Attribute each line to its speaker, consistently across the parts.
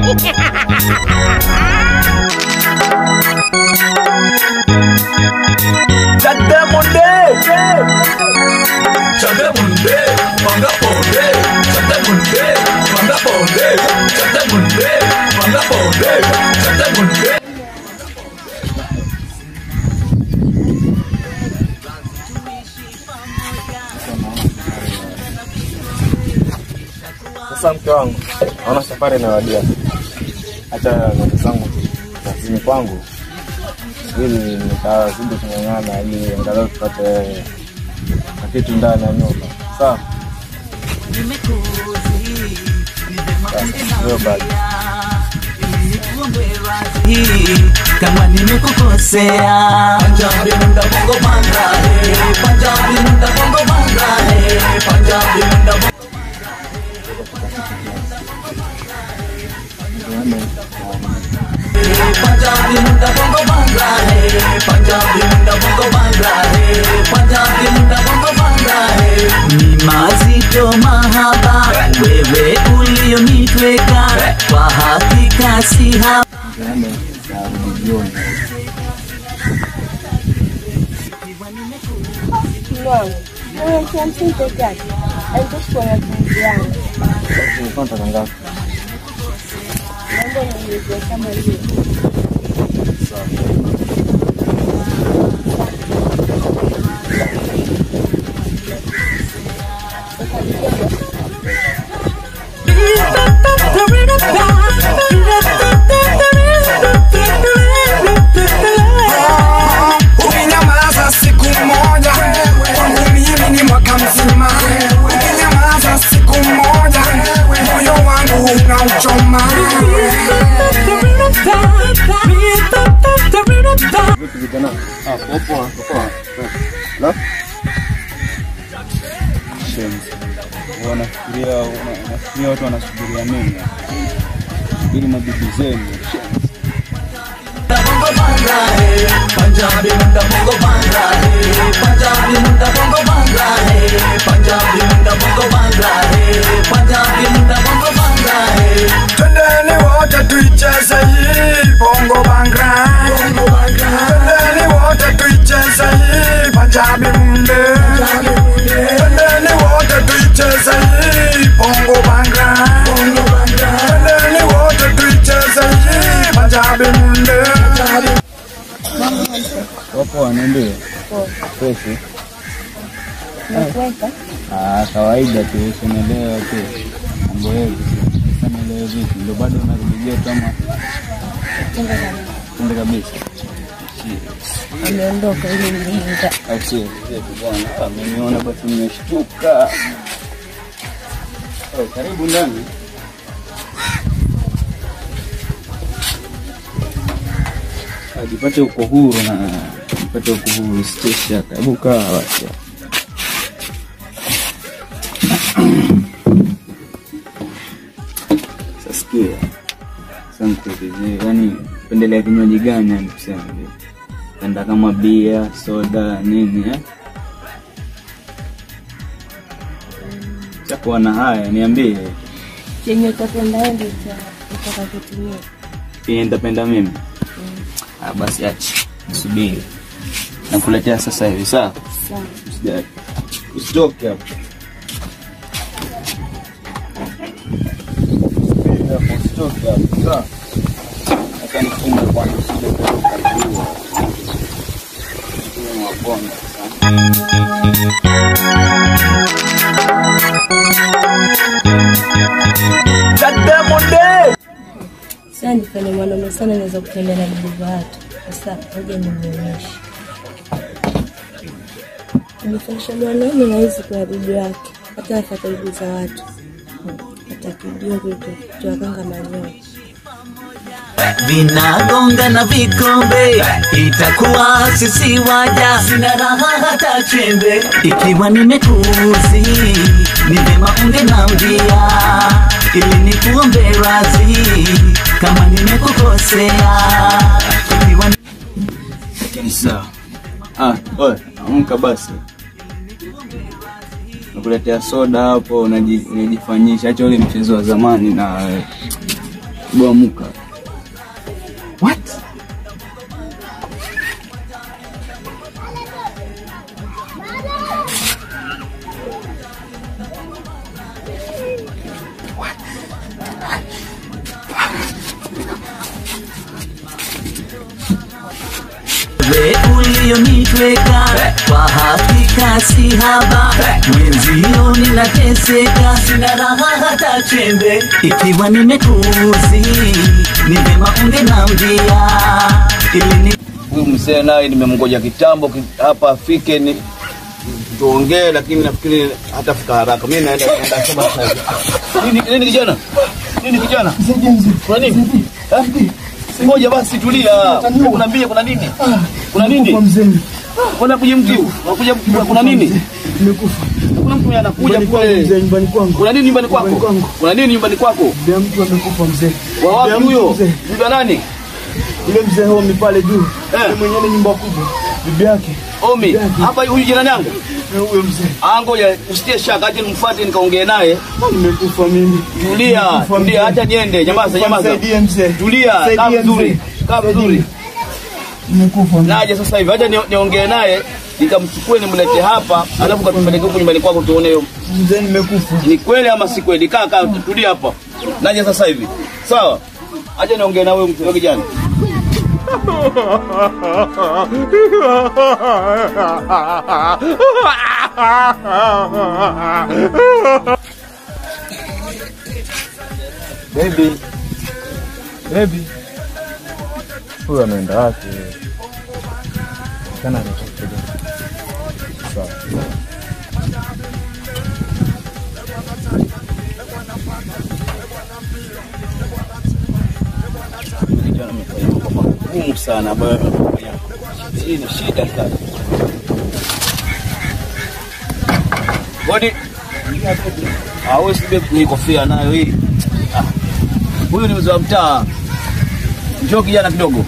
Speaker 1: Chandemunde, manga ponde, chandemunde, manga ponde, chandemunde, manga ponde, chandemunde.
Speaker 2: Sasa mke wangu, naona safari inawadia, hata ndugu zangu kazini kwangu, ili nitazidi kung'ang'ana ili angalau tupate na kitu ndani ya nyumba. Sawa, hiyo basi.
Speaker 3: kama nimekukosea
Speaker 1: Punjabi munda bongo banga, hey. Punjabi munda bongo banga, hey. Punjabi munda bongo Punjabi munda bongo banga, hey. Punjabi munda bongo banga, hey. Punjabi munda bongo banga, hey.
Speaker 3: ni mazito mahaba wewe ulionitweka kwa hakika si haba
Speaker 2: Yaani, narudi jioni. Basi nilikuwa nataka ngapi?
Speaker 4: Ukinyamaza siku moja kwangu mimi ni mwaka mzima. Ukinyamaza siku moja moyo wangu unauchoma.
Speaker 2: Vipi vijana? Ah, poa poa, poa. La? Shenzi. Wanafikiria wanafikiria watu wanasubiria nini? Subiri mabibi zenu.
Speaker 1: bongo banga, hey. Punjabi munda bongo banga, hey. Punjabi munda bongo banga, hey. Punjabi munda bongo banga, hey. Punjabi munda bongo banga, hey.
Speaker 4: Twendeni wote tuicheze hii bongo bangra. Twendeni wote tuicheze hii Punjabi munde. Twendeni wote tuicheze hii bongo bangra. Twendeni wote tuicheze hii Punjabi munde.
Speaker 2: Wapo wanaambia. Freshi. Ah, kawaida tu, usielewe tu. Mambo yetu. Sasa nielewe vipi? Ndio bado unarudi geto ama Tende kabisa.
Speaker 5: ameondoka ili mjinga.
Speaker 2: Au sio? Vipi bwana? Ameniona basi nimeshtuka. Oh, karibu ndani. Ah, Jipate uko huru na jipate uko huru, usitie shaka. Hebu kaa basi. Sasa sikia. Sasa nikuelezee, yani pendelea kinywaji gani yani kusema hivi? Penda kama bia, soda, nini eh? Chakuwa na haya, niambie.
Speaker 5: Chenye utapenda wewe ndio utaka kutumia.
Speaker 2: Pia nitapenda mimi. Ah, basi acha. Subiri. Nakuletea sasa hivi, sawa?
Speaker 5: Sawa.
Speaker 2: Usijali. Usitoke hapo. Usitoke hapo, sawa? Acha nifunge kwanza usije ukakaribiwa. Uwe mwaponda, sawa?
Speaker 5: Sasa nifanye mwanaume sana naweza kutembea na bibi za watu. Sasa ngoja nimuonyeshe. Nifanyisha mwanaume na hizi kwa bibi wake. Hata afata bibi za watu. Hmm. Hata kijua vitu tuwakanga manyoya.
Speaker 3: vinagonga na vikombe, itakuwa sisi waja, sina raha hata chembe. Ikiwa nimekuzi, ni vyema ungenambia ili nikuombe radhi kama nimekukosea. Ikiwa ni
Speaker 2: Lakini sawa. Ah, oe, amka basi. Nakuletea soda hapo, unaji- unajifanyisha. Acha ule mchezo wa zamani na
Speaker 6: Bwamuka.
Speaker 2: What?
Speaker 3: we ulionitweka kwa hakika si haba mwenzio ninateseka sina raha hata chembe ikiwa nimekuzi ni vema ungenambia ili ni
Speaker 6: Huyu mzee naye nimemngoja kitambo ki- hapa afike ni tuongee, lakini nafikiri hatafika haraka. Mimi naenda naenda sema sasa hivi. Nini nini kijana? Nini kijana? Kuna nini? Eh? Ngoja basi tulia. Kuna mbia kuna nini? Kuna nini? Kuna kuja mtu. Unakuja kuna nini?
Speaker 2: Nimekufa.
Speaker 6: Kuna mtu anakuja
Speaker 2: Nyumbani kwangu
Speaker 6: kule.
Speaker 2: mzee, nyumbani kwangu.
Speaker 6: Kuna nini nyumbani kwako?
Speaker 2: Nyumbani kwangu.
Speaker 6: Kuna nini nyumbani kwako?
Speaker 2: Bia mtu amekufa mzee.
Speaker 6: Wa wapi
Speaker 2: Bia mtu
Speaker 6: huyo?
Speaker 2: mzee.
Speaker 6: Bibi wa nani?
Speaker 2: Yule mzee homi pale juu.
Speaker 6: Eh.
Speaker 2: Yule mwenye ile nyumba kubwa. Bibi yake.
Speaker 6: Omi. Hapa huyu jirani yangu.
Speaker 2: Eh, Huyo mzee.
Speaker 6: Ah, ngoja usitie shaka, acha nimfuate nikaongee naye.
Speaker 2: Nimekufa mimi.
Speaker 6: Tulia,
Speaker 2: Nimekufa
Speaker 6: tulia,
Speaker 2: mzee.
Speaker 6: acha niende. Nyamaza, nyamaza.
Speaker 2: Nisaidie mzee.
Speaker 6: Tulia, kaa
Speaker 2: Nisaidie
Speaker 6: vizuri,
Speaker 2: mzee.
Speaker 6: kaa vizuri.
Speaker 2: Nimekufa mzee.
Speaker 6: Naje sasa hivi, acha ni- niongee naye nikamchukue nimlete hapa, alafu katupeleke huko nyumbani kwako tuone hiyo
Speaker 2: Mzee nimekufa.
Speaker 6: ni kweli ama si kweli. Kaa kaa, tulia hapa. Naje sasa hivi, sawa? Acha niongee na wewe mtu kijana.
Speaker 2: Baby. Baby. Huyu anaenda wapi? Kana anachokuja. Sawa.
Speaker 6: Kijana amefanya mambo magumu sana ambayo amefanya. Hii ni shida sana. Bodi. Ah, wewe sibe ni kofia nayo hii. Ah. Huyu ni mzee wa mtaa. Njoo kijana kidogo.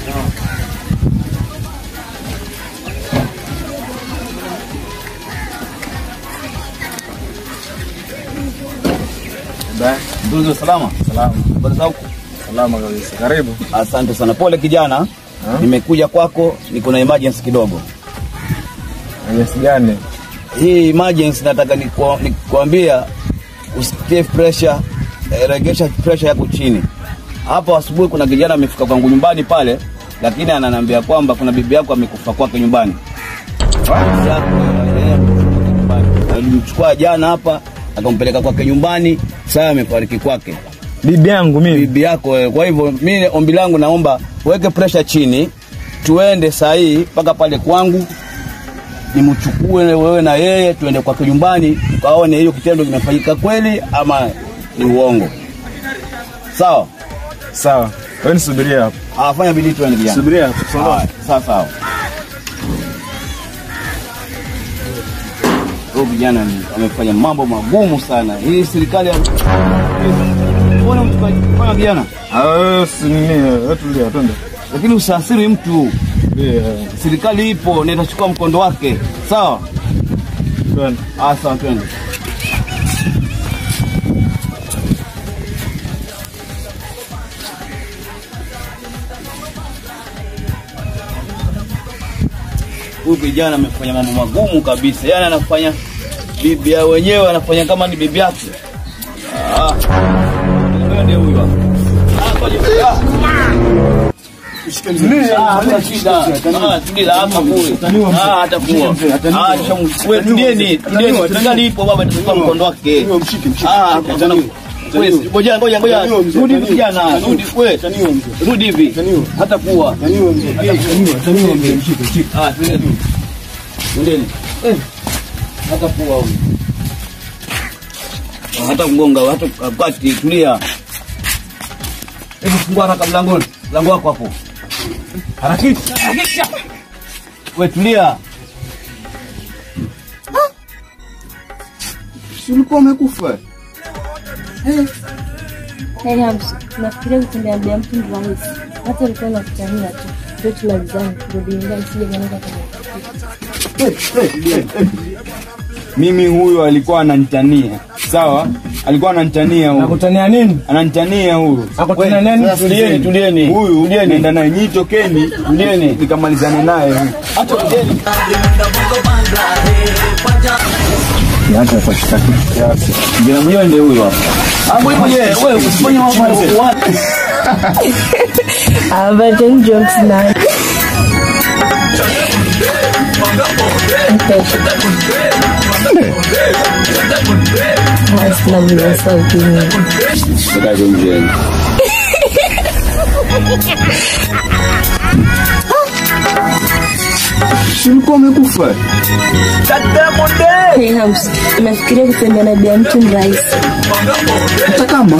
Speaker 2: Ba,
Speaker 6: Ndugu salama.
Speaker 2: salama.
Speaker 6: Habari za huko?
Speaker 2: Salama kabisa. Karibu.
Speaker 6: Asante sana. Pole kijana. Nimekuja kwako, niko na emergency kidogo.
Speaker 2: Jinsi gani?
Speaker 6: Hii emergency nataka nikua- nikuambia usitie pressure, eh, regesha pressure yako chini. Hapa asubuhi kuna kijana amefika kwangu nyumbani pale, lakini ananiambia kwamba kuna bibi yako amekufa kwake nyumbani. Bibi yako, eh, amekufa kwake nyumbani. Alimchukua jana hapa akampeleka kwake nyumbani, sasa amefariki kwake
Speaker 2: Bibi yangu mimi.
Speaker 6: bibi yako wewe. Kwa hivyo mimi ombi langu naomba uweke pressure chini, tuende saa hii mpaka pale kwangu, nimchukue wewe na yeye, tuende kwake nyumbani, tukaone hiyo kitendo kimefanyika kweli ama ni uongo. Sawa?
Speaker 2: Sawa. Wewe nisubirie hapo.
Speaker 6: Ah, fanya bidii tuende kijana.
Speaker 2: Subiria hapo.
Speaker 6: Sawa, sawa sawa. Huyu kijana ni- amefanya mambo magumu sana. Hii serikali ya Mbona mtu kafanya kijana?
Speaker 2: Ah, wewe si nini? Wewe tulia, twende.
Speaker 6: Lakini usiasiri mtu.
Speaker 2: Tulia.
Speaker 6: serikali ipo na itachukua mkondo wake sawa
Speaker 2: Twende.
Speaker 6: ah, sawa twende huyu kijana amefanya mambo magumu kabisa yani anafanya bibi ya wenyewe anafanya kama ni bibi yake Ah. Huyo ndiye huyu hapa. Ah, ngoja. Ah. Ah, hamna shida. Ah, tulia hapa kule. Ah, atakuwa. Ah, shamu- wewe tulieni, tulieni. Serikali ipo baba itachukua mkondo wake. Ah, kijana. Wewe, Ngoja ngoja ngoja. Rudi hivi kijana. Rudi wewe. Rudi hivi. Hata kuwa. Ah, tuende tu. Tuendeni. Eh. Hata kuwa huyu. Hata mgonga hata kati tulia. Hebu fungua haraka mlangoni. Mlango wako hapo. Harakisha. Harakisha. Wewe tulia.
Speaker 2: Si ulikuwa umekufa?
Speaker 5: Yaani hamsi, nafikiria kutembea mtu ndo rahisi. Hata ulikuwa unakutania tu. Ndio tumalizane, kurudi nyumbani sije kanisa kwenye
Speaker 2: Mimi huyo alikuwa ananitania. Sawa? alikuwa ananitania huyu.
Speaker 7: Nakutania nini?
Speaker 2: Ananitania huyu.
Speaker 7: Nakutania nini?
Speaker 2: Sasa
Speaker 6: Tulieni, tulieni.
Speaker 2: Huyu
Speaker 6: Tulieni.
Speaker 2: nenda naye nyi tokeni.
Speaker 6: Tulieni.
Speaker 2: Nikamalizane naye.
Speaker 6: Acha tujeni.
Speaker 2: Niache kwa kitaki kiasi.
Speaker 6: Jina mwenyewe ndio huyo hapa. Hapo ipo je, wewe usifanye mambo ya watu.
Speaker 5: Abaten jokes na Sina vile sauti nyingi.
Speaker 6: Sasa hiyo mjeni.
Speaker 2: Ulikuwa umekufa.
Speaker 5: Hey, House, nafikiria kutembea na bia mtu mrahisi.
Speaker 2: Hata kama